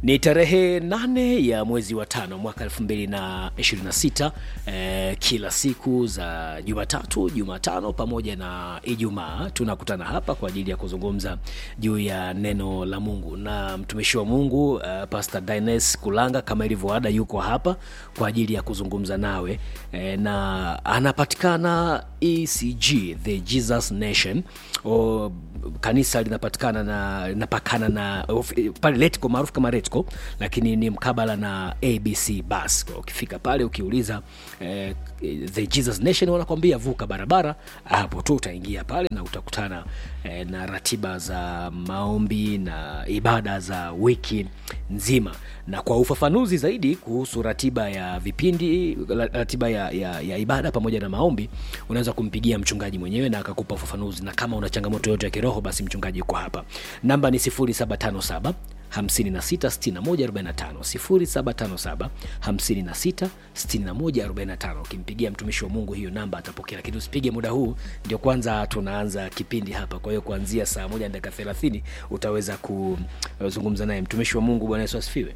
ni tarehe nane ya mwezi wa tano mwaka elfu mbili na ishirini na sita eh, kila siku za jumatatu jumatano pamoja na ijumaa tunakutana hapa kwa ajili ya kuzungumza juu ya neno la mungu na mtumishi wa mungu uh, pastor dines kulanga kama ilivyoada yuko hapa kwa ajili ya kuzungumza nawe eh, na anapatikana ecg the jesus nation o, kanisa linapatikana na linapakana na of- pale letco maarufu kama retco lakini ni mkabala na abc bus Kwa ukifika pale ukiuliza eh, the jesus nation wanakwambia vuka barabara hapo tu utaingia pale na utakutana eh, na ratiba za maombi na ibada za wiki nzima na kwa ufafanuzi zaidi kuhusu ratiba ya vipindi la- ratiba ya, ya, ya ibada pamoja na maombi unaweza kumpigia mchungaji mwenyewe na akakupa ufafanuzi na kama una changamoto yote ya kiroho basi mchungaji yuko hapa namba ni 757 566145 0757566145 ukimpigia mtumishi wa mungu hiyo namba atapokea lakini usipige muda huu ndio kwanza tunaanza kipindi hapa kwa hiyo kuanzia saa moja na dakika thelathini utaweza kuzungumza naye mtumishi wa mungu bwana yesu asifiwe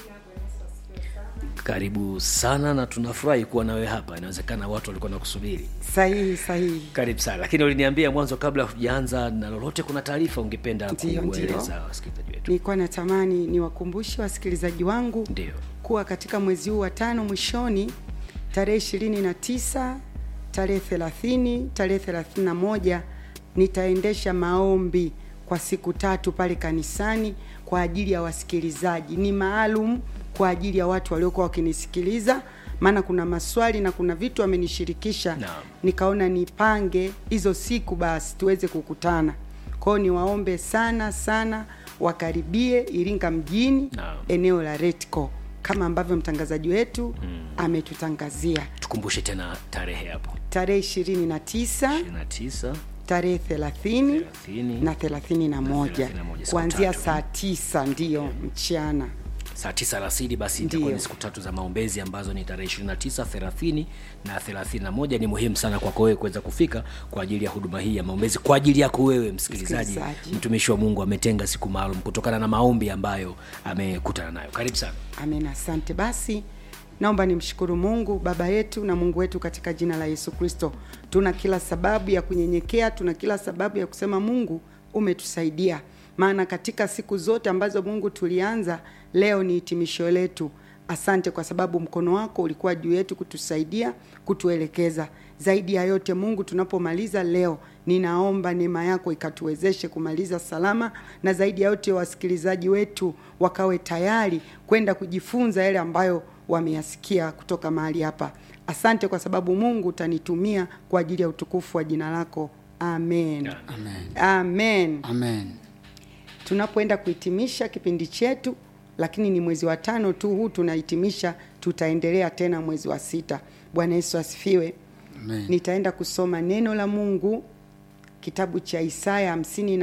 karibu sana na tunafurahi kuwa nawe hapa inawezekana watu walikuwa nakusubiri sahihi sahihi karibu sana lakini uliniambia mwanzo kabla hujaanza na lolote kuna taarifa ungependa Ndiyo, kueleza wasikilizaji wetu nilikuwa natamani niwakumbushe wasikilizaji wangu ndio kuwa katika mwezi huu wa tano mwishoni tarehe ishirini na tisa tarehe thelathini tarehe thelathini na moja nitaendesha maombi kwa siku tatu pale kanisani kwa ajili ya wasikilizaji ni maalum kwa ajili ya watu waliokuwa wakinisikiliza maana kuna maswali na kuna vitu amenishirikisha Naam. nikaona nipange hizo siku basi tuweze kukutana kwao niwaombe sana sana wakaribie iringa mjini Naam. eneo la retco kama ambavyo mtangazaji wetu mm. ametutangazia tukumbushe tena tarehe hapo tarehe ishirini na tisa 29 tarehe thelathini 30 na thelathini na moja 31, siku kuanzia tatu. saa tisa ndiyo mchana saa tisa alasiri basi itakuwa Ndiyo. ni siku tatu za maombezi ambazo ni tarehe 29 30 na 31 ni muhimu sana kwako wewe kuweza kufika kwa ajili ya huduma hii ya maombezi kwa ajili yako wewe msikilizaji Msikilizaji. mtumishi wa mungu ametenga siku maalum kutokana na maombi ambayo amekutana nayo karibu sana amen asante basi naomba nimshukuru mungu baba yetu na mungu wetu katika jina la yesu kristo tuna kila sababu ya kunyenyekea tuna kila sababu ya kusema mungu umetusaidia maana katika siku zote ambazo mungu tulianza leo ni hitimisho letu asante kwa sababu mkono wako ulikuwa juu yetu kutusaidia kutuelekeza zaidi ya yote mungu tunapomaliza leo ninaomba neema yako ikatuwezeshe kumaliza salama na zaidi ya yote wasikilizaji wetu wakawe tayari kwenda kujifunza yale ambayo wameyasikia kutoka mahali hapa asante kwa sababu mungu utanitumia kwa ajili ya utukufu wa jina lako amen Amen. amen Amen. tunapoenda kuhitimisha kipindi chetu lakini ni mwezi wa tano tu huu tunahitimisha tutaendelea tena mwezi wa sita bwana yesu asifiwe Amen. nitaenda kusoma neno la mungu kitabu cha isaya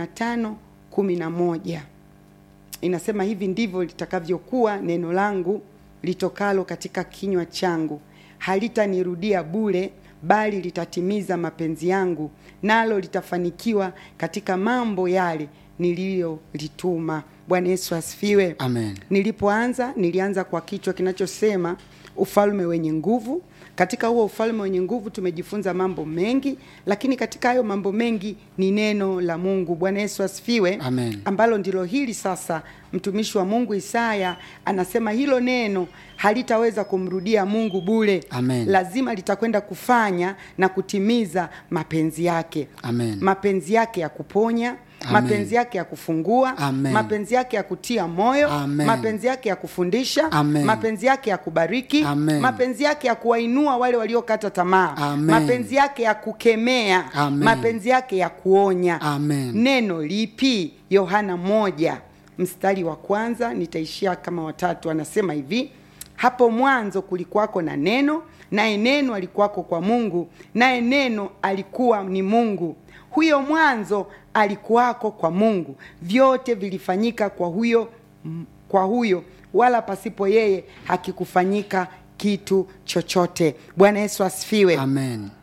55 11 inasema hivi ndivyo litakavyokuwa neno langu litokalo katika kinywa changu halitanirudia bure bali litatimiza mapenzi yangu nalo litafanikiwa katika mambo yale niliyolituma bwana yesu asifiwe Amen. nilipoanza nilianza kwa kichwa kinachosema ufalme wenye nguvu katika huo ufalme wenye nguvu tumejifunza mambo mengi lakini katika hayo mambo mengi ni neno la mungu bwana yesu asifiwe Amen. ambalo ndilo hili sasa mtumishi wa mungu isaya anasema hilo neno halitaweza kumrudia mungu bure Amen. lazima litakwenda kufanya na kutimiza mapenzi yake Amen. mapenzi yake ya kuponya Amen. mapenzi yake ya kufungua Amen. mapenzi yake ya kutia moyo Amen. mapenzi yake ya kufundisha Amen. mapenzi yake ya kubariki Amen. mapenzi yake ya kuwainua wale waliokata tamaa Amen. mapenzi yake ya kukemea Amen. mapenzi yake ya kuonya Amen. neno lipi yohana moja mstari wa kwanza nitaishia kama watatu anasema hivi hapo mwanzo kulikuwako na neno naye neno alikuwako kwa mungu naye neno alikuwa ni mungu huyo mwanzo alikuwako kwa mungu vyote vilifanyika kwa huyo kwa huyo wala pasipo yeye hakikufanyika kitu chochote bwana yesu asifiwe Amen.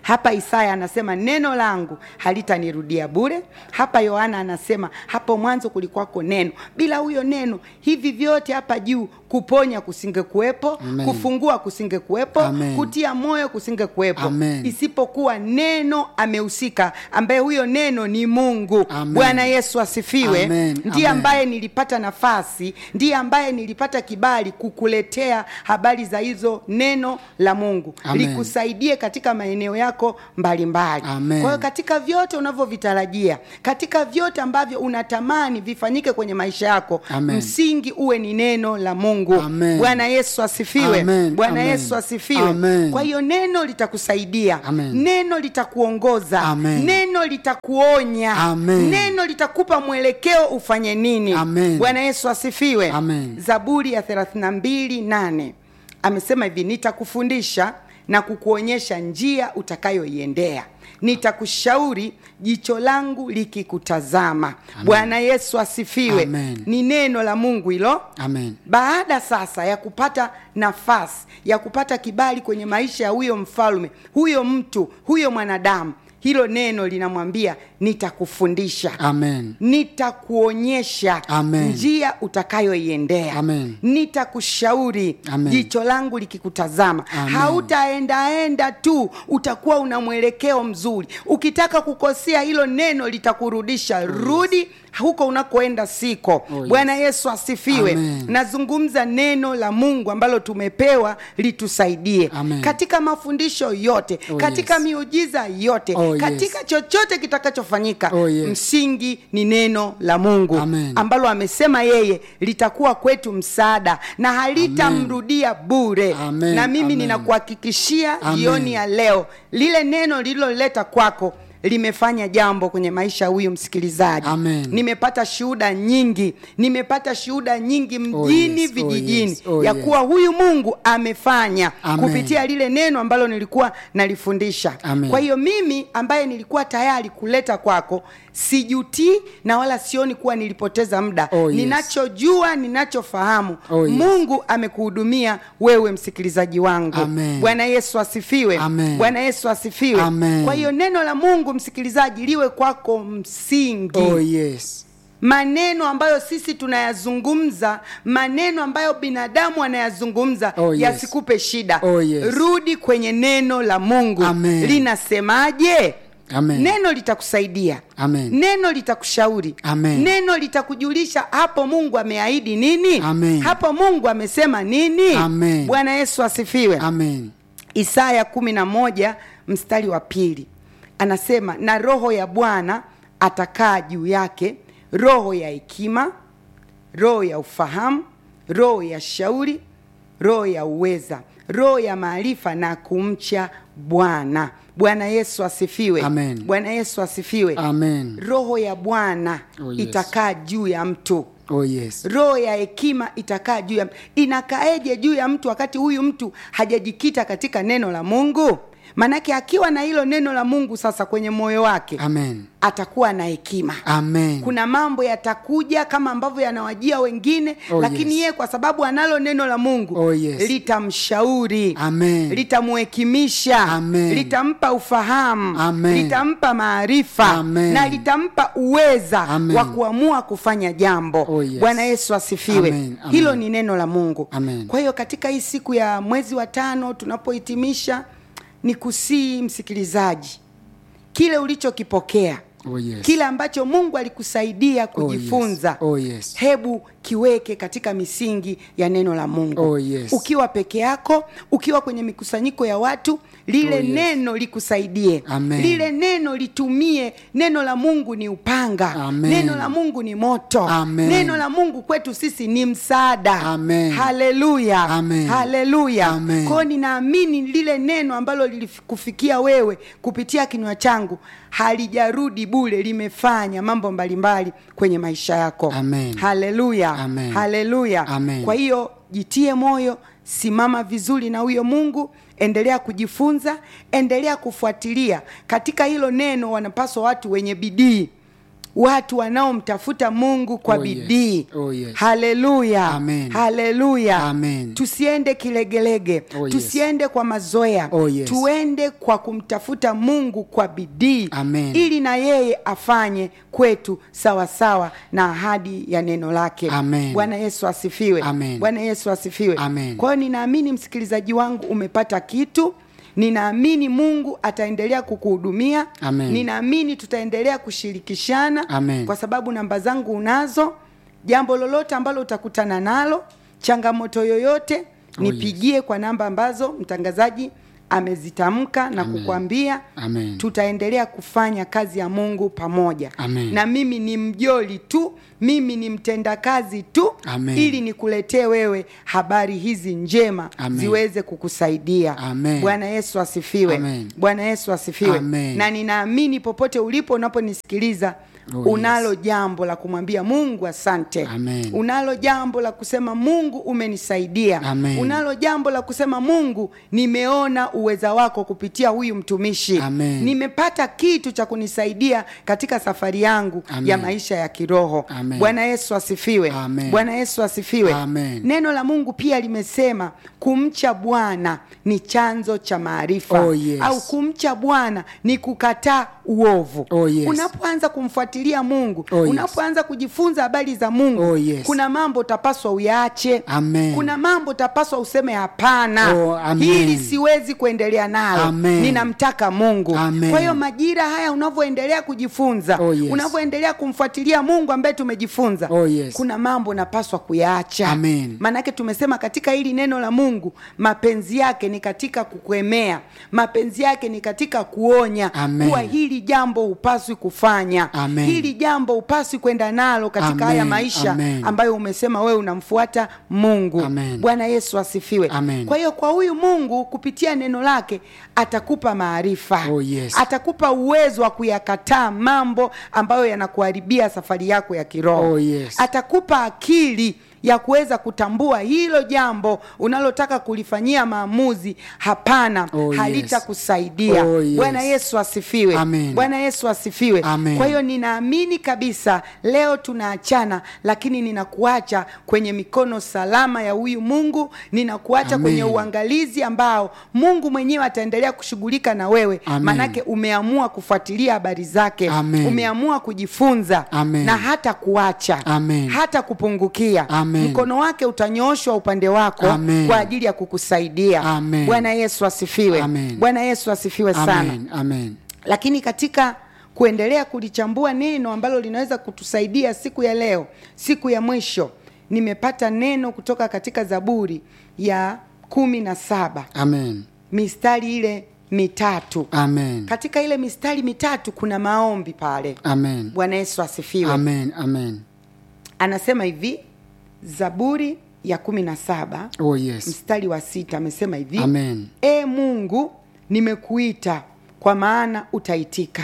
hapa isaya anasema neno langu halitanirudia bure hapa yohana anasema hapo mwanzo kulikuwako neno bila huyo neno hivi vyote hapa juu kuponya kusingekuwepo Amen. kufungua kusingekuwepo Amen. kutia moyo kusingekuwepo Amen. isipokuwa neno amehusika ambaye huyo neno ni mungu Amen. bwana yesu asifiwe Amen. ndiye Amen. ambaye nilipata nafasi ndiye ambaye nilipata kibali kukuletea habari za hizo neno la mungu Amen. likusaidie katika maeneo yako mbalimbali Amen. kwa hiyo katika vyote unavyovitarajia katika vyote ambavyo unatamani vifanyike kwenye maisha yako Amen. msingi uwe ni neno la mungu Amen. bwana yesu asifiwe Amen. bwana Amen. yesu asifiwe Amen. kwa hiyo neno litakusaidia Amen. neno litakuongoza Amen. neno litakuonya Amen. neno litakupa mwelekeo ufanye nini Amen. bwana yesu asifiwe Amen. zaburi ya 32 8 amesema hivi nitakufundisha na kukuonyesha njia utakayoiendea nitakushauri jicho langu likikutazama bwana yesu asifiwe Amen. ni neno la mungu hilo Amen. baada sasa ya kupata nafasi ya kupata kibali kwenye maisha ya huyo mfalme huyo mtu huyo mwanadamu hilo neno linamwambia nitakufundisha Amen. nitakuonyesha Amen. njia utakayoiendea Amen. nitakushauri Amen. jicho langu likikutazama Amen. hautaendaenda tu utakuwa una mwelekeo mzuri ukitaka kukosea hilo neno litakurudisha rudi huko unakoenda siko Oh, yes. bwana yesu asifiwe Amen. nazungumza neno la mungu ambalo tumepewa litusaidie Amen. katika mafundisho yote Oh, katika yes. miujiza yote Oh, yes. katika chochote kitakachofanyika Oh, yes. msingi ni neno la mungu Amen. ambalo amesema yeye litakuwa kwetu msaada na halitamrudia bure Amen. na mimi Amen. ninakuhakikishia Amen. jioni ya leo lile neno lililoleta kwako limefanya jambo kwenye maisha ya huyu msikilizaji Amen. nimepata shuhuda nyingi nimepata shuhuda nyingi mjini yes. Oh, vijijini yes. Oh, ya yes. kuwa huyu mungu amefanya Amen. kupitia lile neno ambalo nilikuwa nalifundisha Amen. kwa hiyo mimi ambaye nilikuwa tayari kuleta kwako sijutii na wala sioni kuwa nilipoteza muda Oh, yes. ninachojua ninachofahamu Oh, yes. mungu amekuhudumia wewe msikilizaji wangu Amen. bwana yesu asifiwe Amen. bwana yesu asifiwe Amen. kwa hiyo neno la mungu msikilizaji liwe kwako msingi Oh, yes. maneno ambayo sisi tunayazungumza maneno ambayo binadamu anayazungumza Oh, yes. yasikupe shida Oh, yes. rudi kwenye neno la mungu Amen. linasemaje Amen. neno litakusaidia Amen. neno litakushauri Amen. neno litakujulisha hapo mungu ameahidi nini Amen. hapo mungu amesema nini Amen. bwana yesu asifiwe Amen. isaya kumi na moja mstari wa pili anasema na roho ya bwana atakaa juu yake roho ya hekima roho ya ufahamu roho ya shauri roho ya uweza roho ya maarifa na kumcha bwana bwana yesu asifiwe Amen. bwana yesu asifiwe Amen. roho ya bwana Oh, yes. itakaa juu ya mtu Oh, yes. roho ya hekima itakaa juu ya mtu inakaaje juu ya mtu wakati huyu mtu hajajikita katika neno la mungu manake akiwa na hilo neno la mungu sasa kwenye moyo wake Amen. atakuwa na hekima Amen. kuna mambo yatakuja kama ambavyo yanawajia wengine Oh, lakini yes. yeye kwa sababu analo neno la mungu Oh, yes. litamshauri Amen. litamhekimisha Amen. litampa ufahamu Amen. litampa maarifa Amen. na litampa uweza Amen. wa kuamua kufanya jambo Oh, yes. bwana yesu asifiwe Amen. Amen. hilo ni neno la mungu Amen. kwa hiyo katika hii siku ya mwezi wa tano tunapohitimisha ni kusii msikilizaji kile ulichokipokea Oh, yes. kile ambacho mungu alikusaidia kujifunza Oh, yes. hebu kiweke katika misingi ya neno la mungu Oh, yes. ukiwa peke yako ukiwa kwenye mikusanyiko ya watu lile Oh, yes. neno likusaidie Amen. lile neno litumie neno la mungu ni upanga Amen. neno la mungu ni moto Amen. neno la mungu kwetu sisi ni msaada Amen. haleluya Amen. haleluya Amen. kwao ninaamini lile neno ambalo lilikufikia wewe kupitia kinywa changu halijarudi bule limefanya mambo mbalimbali kwenye maisha yako Amen. haleluya Amen. haleluya Amen. kwa hiyo jitie moyo simama vizuri na huyo mungu endelea kujifunza endelea kufuatilia katika hilo neno wanapaswa watu wenye bidii watu wanaomtafuta mungu kwa Oh, yes. bidii Oh, yes. haleluya Amen. haleluya Amen. tusiende kilegelege Oh, yes. tusiende kwa mazoea Oh, yes. tuende kwa kumtafuta mungu kwa bidii Amen. ili na yeye afanye kwetu sawasawa na ahadi ya neno lake Amen. bwana yesu asifiwe Amen. bwana yesu asifiwe Amen. kwa hiyo ninaamini msikilizaji wangu umepata kitu ninaamini mungu ataendelea kukuhudumia Amen. ninaamini tutaendelea kushirikishana Amen. kwa sababu namba zangu unazo jambo lolote ambalo utakutana nalo changamoto yoyote Oh, nipigie kwa namba ambazo mtangazaji amezitamka na Amen. kukwambia Amen. tutaendelea kufanya kazi ya mungu pamoja Amen. na mimi ni mjoli tu mimi ni mtendakazi tu Amen. ili nikuletee wewe habari hizi njema Amen. ziweze kukusaidia Amen. bwana yesu asifiwe Amen. bwana yesu asifiwe Amen. na ninaamini popote ulipo unaponisikiliza Oh, unalo yes. jambo la kumwambia mungu asante Amen. unalo jambo la kusema mungu umenisaidia Amen. unalo jambo la kusema mungu nimeona uweza wako kupitia huyu mtumishi Amen. nimepata kitu cha kunisaidia katika safari yangu Amen. ya maisha ya kiroho Amen. bwana yesu asifiwe Amen. bwana yesu asifiwe Amen. neno la mungu pia limesema kumcha bwana ni chanzo cha maarifa Oh, yes. au kumcha bwana ni kukataa uovu Oh, yes. unapoanza kumfuatilia mungu Oh, yes. unapoanza kujifunza habari za mungu Oh, yes. kuna mambo utapaswa uyaache Amen. kuna mambo utapaswa useme hapana Oh, amen. hili siwezi kuendelea nalo Amen. ninamtaka mungu Amen. kwa hiyo majira haya unavyoendelea kujifunza Oh, yes. unavyoendelea kumfuatilia mungu ambaye tumejifunza Oh, yes. kuna mambo unapaswa kuyaacha Amen. maanake tumesema katika hili neno la mungu mapenzi yake ni katika kukwemea mapenzi yake ni katika kuonya Amen. kuwa hili jambo hupaswi kufanya Amen. hili jambo hupaswi kwenda nalo katika Amen. haya maisha Amen. ambayo umesema wewe unamfuata mungu Amen. bwana yesu asifiwe Amen. kwa hiyo kwa huyu mungu kupitia neno lake atakupa maarifa Oh, yes. atakupa uwezo wa kuyakataa mambo ambayo yanakuharibia safari yako ya kiroho Oh, yes. atakupa akili ya kuweza kutambua hilo jambo unalotaka kulifanyia maamuzi hapana Oh, yes. halitakusaidia Oh, yes. bwana yesu asifiwe Amen. bwana yesu asifiwe Amen. kwa hiyo ninaamini kabisa leo tunaachana lakini ninakuacha kwenye mikono salama ya huyu mungu ninakuacha Amen. kwenye uangalizi ambao mungu mwenyewe ataendelea kushughulika na wewe Amen. manake umeamua kufuatilia habari zake Amen. umeamua kujifunza Amen. na hata kuacha Amen. hata kupungukia Amen. mkono wake utanyooshwa upande wako Amen. kwa ajili ya kukusaidia Amen. bwana yesu asifiwe Amen. bwana yesu asifiwe sana Amen. Amen. lakini katika kuendelea kulichambua neno ambalo linaweza kutusaidia siku ya leo siku ya mwisho nimepata neno kutoka katika zaburi ya kumi na saba Amen. mistari ile mitatu Amen. katika ile mistari mitatu kuna maombi pale Amen. bwana yesu asifiwe Amen. Amen. anasema hivi zaburi ya kumi na saba Oh, yes. mstari wa sita amesema hivi Amen. e mungu nimekuita kwa maana utaitika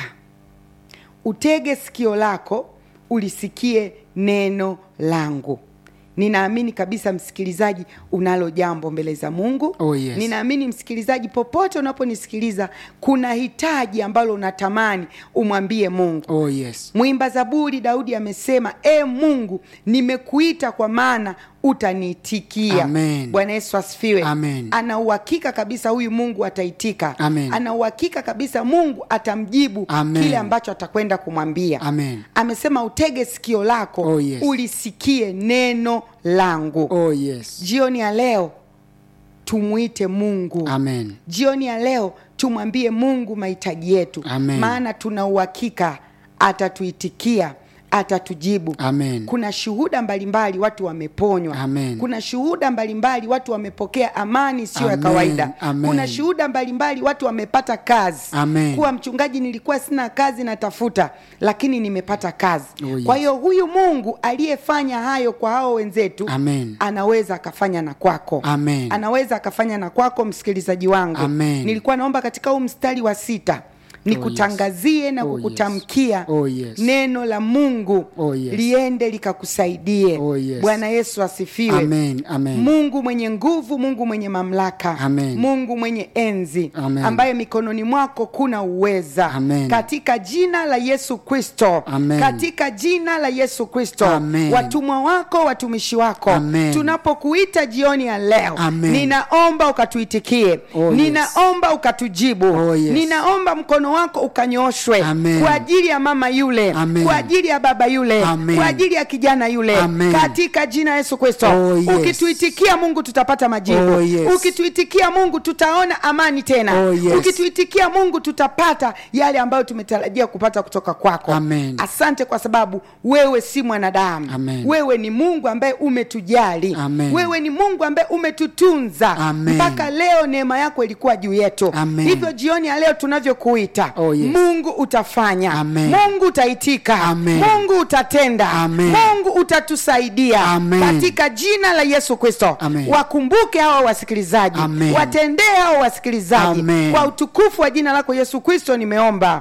utege sikio lako ulisikie neno langu ninaamini kabisa msikilizaji unalo jambo mbele za mungu Oh, yes. ninaamini msikilizaji popote unaponisikiliza kuna hitaji ambalo unatamani umwambie mungu Oh, yes. mwimba zaburi daudi amesema e mungu nimekuita kwa maana utaniitikia Amen. bwana yesu asifiwe Amen. ana uhakika kabisa huyu mungu ataitika Amen. ana uhakika kabisa mungu atamjibu Amen. kile ambacho atakwenda kumwambia Amen. amesema utege sikio lako Oh, yes. ulisikie neno langu Oh, yes. jioni ya leo tumwite mungu Amen. jioni ya leo tumwambie mungu mahitaji yetu Amen. maana tuna uhakika atatuitikia atatujibu Amen. kuna shuhuda mbalimbali watu wameponywa Amen. kuna shuhuda mbalimbali watu wamepokea amani isiyo ya Amen. kawaida Amen. kuna shuhuda mbalimbali watu wamepata kazi Amen. kuwa mchungaji nilikuwa sina kazi natafuta lakini nimepata kazi Oh, yes. kwa hiyo huyu mungu aliyefanya hayo kwa hao wenzetu Amen. anaweza akafanya na kwako Amen. anaweza akafanya na kwako msikilizaji wangu Amen. nilikuwa naomba katika huu mstari wa sita nikutangazie na Oh, kukutamkia Oh, yes. neno la mungu Oh, yes. liende likakusaidie Oh, yes. bwana yesu asifiwe Amen, amen. mungu mwenye nguvu mungu mwenye mamlaka Amen. mungu mwenye enzi Amen. ambaye mikononi mwako kuna uweza Amen. katika jina la yesu kristo Amen. katika jina la yesu kristo Amen. watumwa wako watumishi wako Amen. tunapokuita jioni ya leo Amen. ninaomba ukatuitikie Oh, yes. ninaomba ukatujibu Oh, yes. ninaomba mkono wako ukanyoshwe Amen. kwa ajili ya mama yule Amen. kwa ajili ya baba yule Amen. kwa ajili ya kijana yule Amen. katika jina la yesu kristo Oh, yes. ukituitikia mungu tutapata majibu Oh, yes. ukituitikia mungu tutaona amani tena Oh, yes. ukituitikia mungu tutapata yale ambayo tumetarajia kupata kutoka kwako Amen. asante kwa sababu wewe si mwanadamu Amen. wewe ni mungu ambaye umetujali Amen. wewe ni mungu ambaye umetutunza Amen. mpaka leo neema yako ilikuwa juu yetu Amen. hivyo jioni ya leo tunavyokuita Oh, yes. mungu utafanya Amen. mungu utaitika Amen. mungu utatenda Amen. mungu utatusaidia Amen. katika jina la yesu kristo Amen. wakumbuke hawa wasikilizaji Amen. watendee hawa wasikilizaji Amen. kwa utukufu wa jina lako yesu kristo nimeomba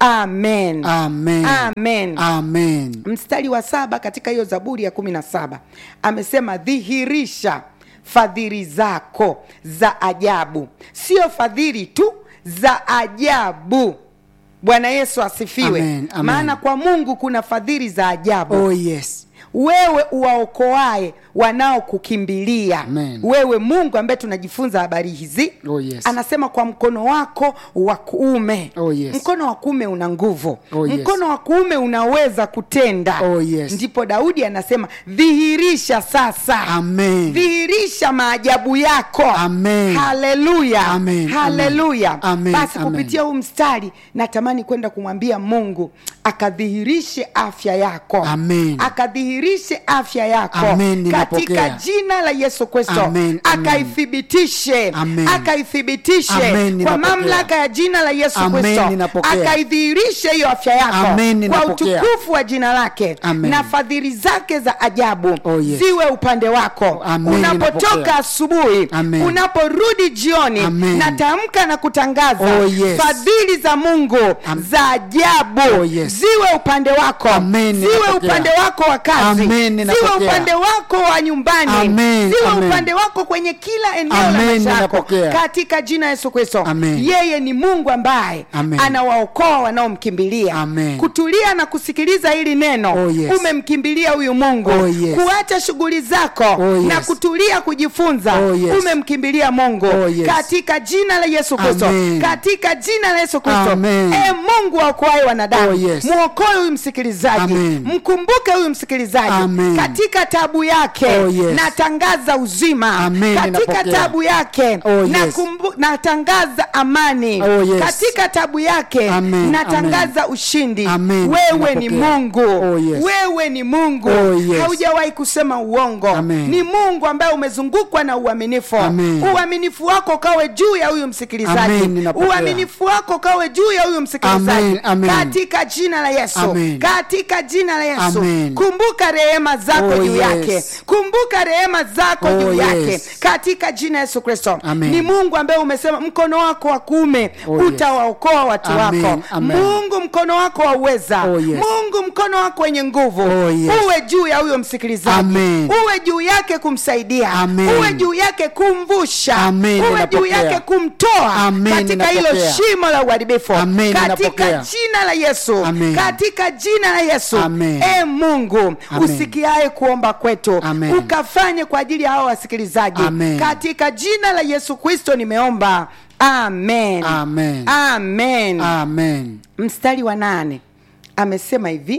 amen Amen. amen Amen. mstari wa saba katika hiyo zaburi ya kumi na saba amesema dhihirisha fadhili zako za ajabu sio fadhili tu za ajabu bwana yesu asifiwe Amen, amen. maana kwa mungu kuna fadhili za ajabu Oh, yes. wewe uwaokoae wanaokukimbilia Amen. wewe mungu ambaye tunajifunza habari hizi Oh, yes. anasema kwa mkono wako wa kuume Oh, yes. mkono wa kuume una nguvu Oh, yes. mkono wa kuume unaweza kutenda Oh, yes. ndipo daudi anasema dhihirisha sasa Amen. dhihirisha maajabu yako Amen. haleluya Amen. haleluya Amen. basi Amen. kupitia huu mstari natamani kwenda kumwambia mungu akadhihirishe afya yako Amen. akadhihirishe afya yako Amen, ninapokea. katika jina la yesu kristo Amen, amen. akaithibitishe Amen. akaithibitishe Amen, kwa ninapokea. mamlaka ya jina la yesu Amen, kristo ninapokea. akaidhihirishe hiyo afya yako Amen, kwa ninapokea. utukufu wa jina lake Amen. na fadhili zake za ajabu Oh, yes. ziwe upande wako Amen, unapotoka ninapokea. asubuhi Amen. unaporudi jioni Amen. natamka na kutangaza Oh, yes. fadhili za mungu Am- za ajabu Oh, yes. ziwe upande wako Amen, ziwe ninapokea. upande wako wa kazi Amen, ziwe ninapokea. upande wako wa nyumbani Amen, ziwe amen. upande wako kwenye kila eneo la Amen, maisha yako ninapokea. katika jina yesu kristo Amen. yeye ni mungu ambaye Amen. anawaokoa wanaomkimbilia Amen. kutulia na kusikiliza hili neno Oh, yes. umemkimbilia huyu mungu Oh, yes. kuacha shughuli zako Oh, na yes. kutulia kujifunza Oh, yes. umemkimbilia mungu Oh, yes. katika jina la yesu kristo Amen. katika jina la yesu kristo Amen. e mungu aokoae wanadamu Oh, yes. mwokoe huyu msikilizaji Amen. mkumbuke huyu msikilizaji Amen. katika tabu yake Oh, yes. natangaza uzima Amen, katika ninapokea. tabu yake Oh, yes. nakumbu- natangaza amani Oh, yes. katika tabu yake Amen, natangaza ushindi Amen, wewe ni ninapokea. mungu Oh, yes. wewe ni mungu Oh, yes. haujawahi kusema uongo Amen. ni mungu ambaye umezungukwa na uaminifu Amen. uaminifu wako kawe juu ya huyu msikilizaji Amen, ninapokea. uaminifu wako kawe juu ya huyu msikilizaji Amen, amen. katika jina la yesu Amen. katika jina la yesu Amen. kumbuka rehema zako Oh, juu yes. yake kumbuka rehema zako Oh, juu yake yes. katika jina yesu kristo Amen. ni mungu ambaye umesema mkono wako wa kuume Oh, yes. utawaokoa watu Amen, wako amen. mungu mkono wako wa uweza Oh, yes. mungu mkono wako wenye nguvu Oh, yes. uwe juu ya huyo msikilizaji Amen. uwe juu yake kumsaidia Amen. uwe juu yake kumvusha Amen, uwe juu ninapokea. yake kumtoa Amen, katika hilo ninapokea. shimo la uharibifu Amen, katika ninapokea. jina la yesu Amen. katika jina la yesu Amen. e mungu Amen. usikiaye kuomba kwetu Amen. ukafanye kwa ajili ya hawa wasikilizaji Amen. katika jina la yesu kristo nimeomba amen Amen. amen Amen. mstari wa nane amesema hivi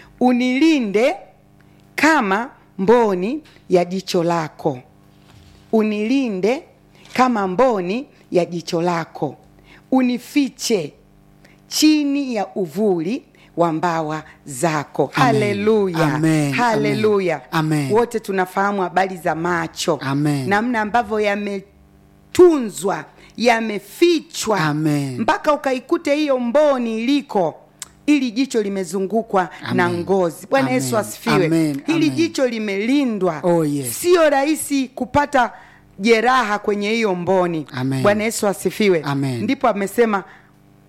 unilinde kama mboni ya jicho lako unilinde kama mboni ya jicho lako unifiche chini ya uvuli wa mbawa zako Amen. haleluya Amen. haleluya Amen. wote tunafahamu habari za macho Amen. namna ambavyo yametunzwa yamefichwa Amen. mpaka ukaikute hiyo mboni iliko ili jicho limezungukwa Amen. na ngozi bwana Amen. yesu asifiwe Amen. hili Amen. jicho limelindwa Oh, yes. sio rahisi kupata jeraha kwenye hiyo mboni Amen. bwana yesu asifiwe Amen. ndipo amesema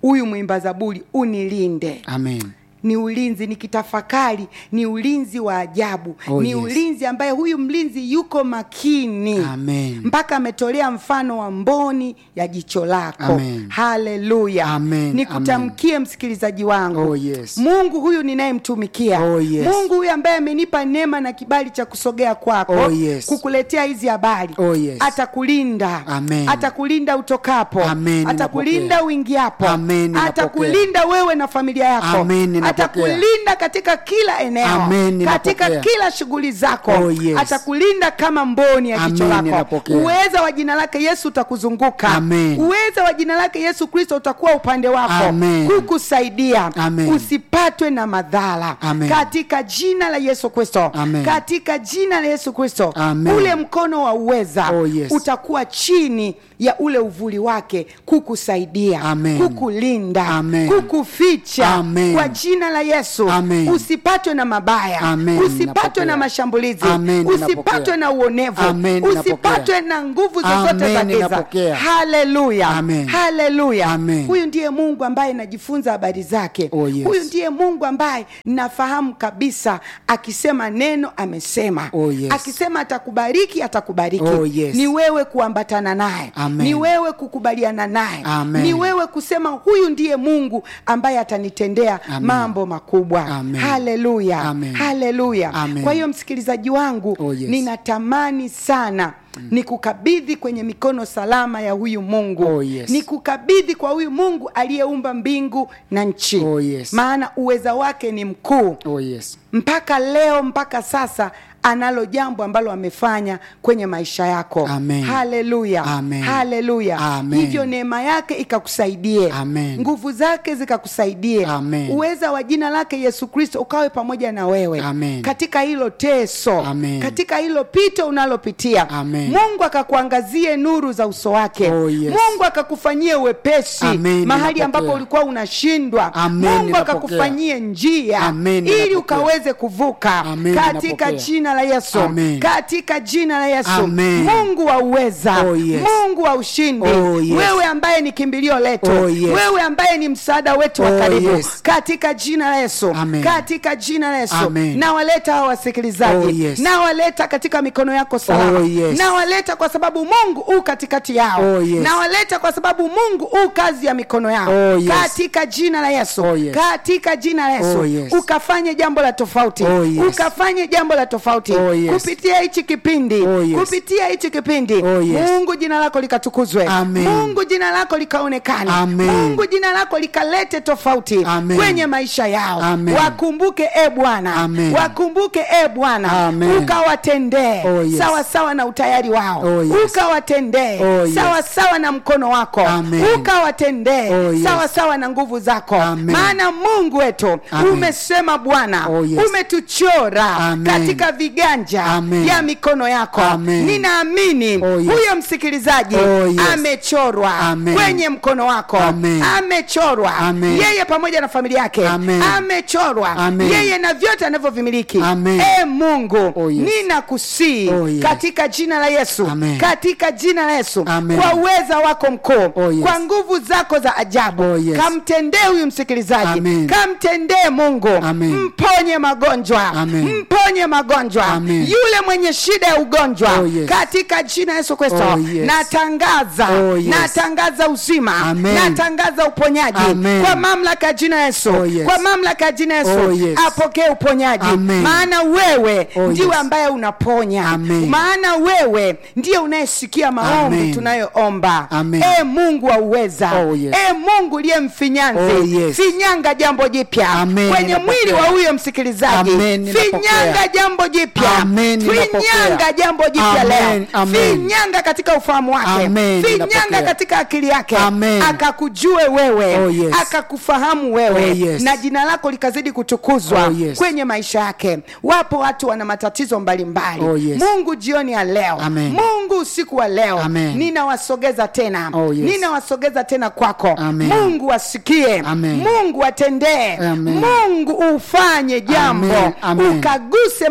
huyu mwimba zaburi unilinde amen ni ulinzi nikitafakari ni ulinzi wa ajabu Oh, ni yes. ulinzi ambaye huyu mlinzi yuko makini Amen. mpaka ametolea mfano wa mboni ya jicho lako Amen. haleluya Amen, nikutamkie msikilizaji wangu Oh, yes. mungu huyu ninayemtumikia Oh, yes. mungu huyu ambaye amenipa neema na kibali cha kusogea kwako Oh, yes. kukuletea hizi habari Oh, yes. atakulinda Amen. atakulinda utokapo Amen, atakulinda ninapokea. uingiapo Amen, ninapokea. atakulinda wewe na familia yako Amen, ninapokea. atakulinda katika kila eneo Amen, ninapokea. katika kila shughuli zako Oh, yes. atakulinda kama mboni ya jicho Amen, lako ninapokea. uweza wa jina lake yesu utakuzunguka Amen. uweza wa jina lake yesu kristo utakuwa upande wako Amen. kukusaidia Amen. usipatwe na madhara Amen. katika jina la yesu kristo Amen. katika jina la yesu kristo Amen. ule mkono wa uweza Oh, yes. utakuwa chini ya ule uvuli wake kukusaidia Amen. kukulinda Amen. kukuficha Amen. kwa jina la yesu Amen. usipatwe na mabaya Amen. usipatwe na Ninapokea. mashambulizi Amen. usipatwe Ninapokea. na uonevu Amen. usipatwe Ninapokea. na nguvu zozote Amen. za giza Ninapokea. haleluya Amen. haleluya Amen. huyu ndiye mungu ambaye najifunza habari zake Oh, yes. huyu ndiye mungu ambaye nafahamu kabisa akisema neno amesema Oh, yes. akisema atakubariki atakubariki Oh, yes. ni wewe kuambatana naye Amen. ni wewe kukubaliana naye Amen. ni wewe kusema huyu ndiye mungu ambaye atanitendea Amen. mambo makubwa Amen. haleluya Amen. haleluya Amen. kwa hiyo msikilizaji wangu Oh, yes. ninatamani sana nikukabidhi kwenye mikono salama ya huyu mungu Oh, yes. nikukabidhi kwa huyu mungu aliyeumba mbingu na nchi Oh, yes. maana uweza wake ni mkuu oh yes mpaka leo mpaka sasa analo jambo ambalo amefanya kwenye maisha yako Amen. haleluya Amen. haleluya Amen. hivyo neema yake ikakusaidie Amen. nguvu zake zikakusaidie Amen. uweza wa jina lake yesu kristo ukawe pamoja na wewe Amen. katika hilo teso Amen. katika hilo pito unalopitia Amen. mungu akakuangazie nuru za uso wake Oh, yes. mungu akakufanyie wepesi Amen, mahali ninapokea. ambapo ulikuwa unashindwa Amen, mungu ninapokea. akakufanyie njia Amen, ili ninapokea. ukaweze kuvuka Amen, katika ninapokea. jina la yesu Amen. katika jina la yesu Amen. mungu wa uweza Oh, yes. mungu wa ushindi Oh, yes. wewe ambaye ni kimbilio letu Oh, yes. wewe ambaye ni msaada wetu wa Oh, karibu yes. katika jina la yesu Amen. katika jina la yesu Amen. nawaleta hawa wasikilizaji Oh, yes. nawaleta katika mikono yako salama Oh, yes. nawaleta kwa sababu mungu u katikati yao Oh, yes. nawaleta kwa sababu mungu u kazi ya mikono yao Oh, yes. katika jina la yesu Oh, yes. katika jina la yesu Oh, yes. ukafanye jambo la tofauti Oh, yes. ukafanye jambo la tofauti Oh, yes. kupitia hichi kipindi Oh, yes. kupitia hichi kipindi Oh, yes. mungu jina lako likatukuzwe Amen. mungu jina lako likaonekane Amen. mungu jina lako likalete tofauti Amen. kwenye maisha yao Amen. wakumbuke e bwana Amen. wakumbuke e bwana Amen. ukawatendee Oh, yes. sawa sawa na utayari wao Oh, yes. ukawatendee Oh, yes. sawa sawa na mkono wako Amen. ukawatendee Oh, yes. sawa sawa na nguvu zako Amen. maana mungu wetu Amen. umesema bwana Oh, yes. umetuchora Amen. katika viganja Amen. ya mikono yako Amen. ninaamini Oh, yes. huyo msikilizaji Oh, yes. amechorwa Amen. kwenye mkono wako Amen. amechorwa Amen. yeye pamoja na familia yake Amen. amechorwa Amen. yeye na vyote anavyovimiliki Amen. e mungu Oh, yes. ninakusii Oh, yes. katika jina la yesu Amen. katika jina la yesu Amen. kwa uweza wako mkuu Oh, yes. kwa nguvu zako za ajabu Oh, yes. kamtendee huyu msikilizaji Amen. kamtendee mungu Amen. mponye magonjwa Amen. mponye magonjwa Amen. yule mwenye shida ya ugonjwa Oh, yes. katika jina la yesu kristo Oh, yes. natangaza Oh, yes. natangaza uzima Amen. natangaza uponyaji Amen. kwa mamlaka ya jina la yesu Oh, yes. kwa mamlaka ya jina la yesu Oh, yes. apokee uponyaji Amen. maana wewe Oh, ndiwe yes. ambaye unaponya Amen. maana wewe ndiye unayesikia maombi Amen. tunayoomba Amen. e mungu wa uweza Oh, yes. e mungu liye mfinyanzi Oh, yes. finyanga jambo jipya Amen, kwenye ninapokea. mwili wa huyo msikilizaji Amen, ninapokea. finyanga jambo jipya Amen, ninapokea. finyanga jambo jipya Amen, leo amen. finyanga katika ufahamu wake Amen, finyanga ninapokea. katika akili yake Amen. akakujue wewe Oh, yes. akakufahamu wewe Oh, yes. na jina lako likazidi kutukuzwa Oh, yes. kwenye maisha yake wapo watu wana matatizo mbalimbali Oh, yes. mungu jioni ya leo Amen. mungu usiku wa leo Amen. ninawasogeza tena Oh, yes. ninawasogeza tena kwako Amen. mungu asikie Amen. mungu atendee Amen. mungu ufanye jambo Amen. Amen. ukaguse maeneo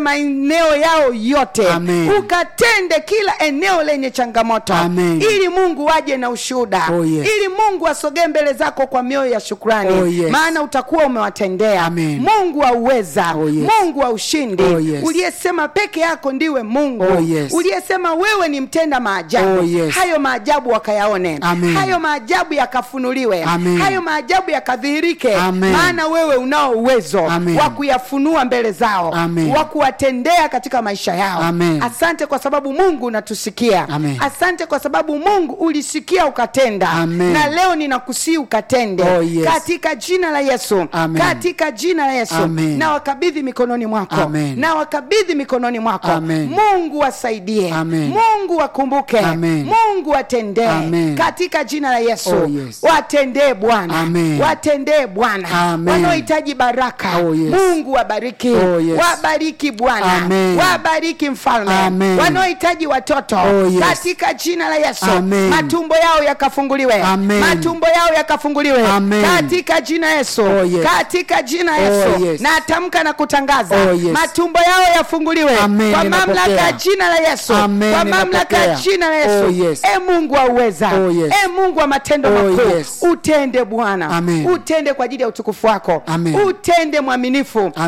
maeneo yao yote Amen. ukatende kila eneo lenye changamoto Amen. ili mungu waje na ushuhuda Oh, yes. ili mungu asogee mbele zako kwa mioyo ya shukrani Oh, yes. maana utakuwa umewatendea Amen. mungu wa uweza Oh, yes. mungu wa ushindi Oh, yes. uliyesema peke yako ndiwe mungu Oh, yes. uliyesema wewe ni mtenda maajabu Oh, yes. hayo maajabu wakayaone Amen. hayo maajabu yakafunuliwe Amen. hayo maajabu yakadhihirike Amen. maana wewe unao uwezo Amen. wa kuyafunua mbele zao Amen. wa kuwatendea katika maisha yao Amen. asante kwa sababu mungu unatusikia Amen. asante kwa sababu mungu ulisikia ukatenda Amen. na leo ninakusii ukatende Oh, yes. katika jina la yesu Amen. katika jina la yesu Amen. na wakabidhi mikononi mwako Amen. na wakabidhi mikononi mwako Amen. mungu wasaidie Amen. mungu wakumbuke Amen. mungu watendee Amen. katika jina la yesu Oh, yes. watendee bwana Amen. watendee bwana Amen. wanaohitaji baraka Oh, yes. mungu wabariki Oh, yes. wabariki bwana Amen. wabariki mfalme Amen. wanaohitaji watoto Oh, yes. katika jina la yesu Amen. matumbo yao yakafunguliwe Amen. matumbo yao yakafunguliwe Amen. katika jina yesu Oh, yes. katika jina yesu Oh, yes. na tamka na kutangaza Oh, yes. matumbo yao yafunguliwe Amen, kwa ninapokea. mamlaka ya jina la yesu Amen, kwa mamlaka ya ninapokea. jina la yesu Oh, yes. e mungu wa uweza Oh, yes. e mungu wa matendo Oh, makuu yes. utende bwana Amen. utende kwa ajili ya utukufu wako Amen. utende mwaminifu